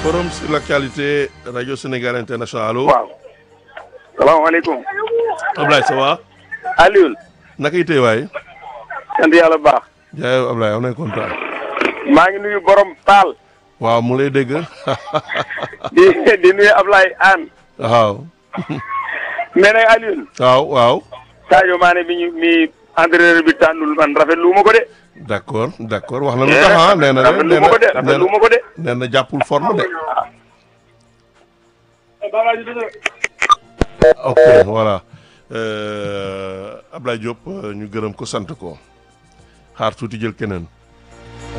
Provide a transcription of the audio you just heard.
forum sur l'actualité radio Sénégal international allo. waaw. salaamaaleykum. Ablaye ça va. Alioune. naka itee waay. sant yàlla bu baax. jaay Ablaye am nañ kontaan. maa ngi nuyu borom taal. waaw mu lay dégg. di di nuyu Ablaye Anne. waaw. mais nag Alioune. waaw waaw. Sadio Mané mi ñu mi entraîneur bi tànnul man rafetlu ma ko de. d'accord d'accord wax na lu tax ah nee na de rafetlu ma ko de rafetlu ma ko de. nee na jàppul forme de. ok voilà Ablaye Diop ñu gërëm ko sant ko xaar tuuti jël keneen.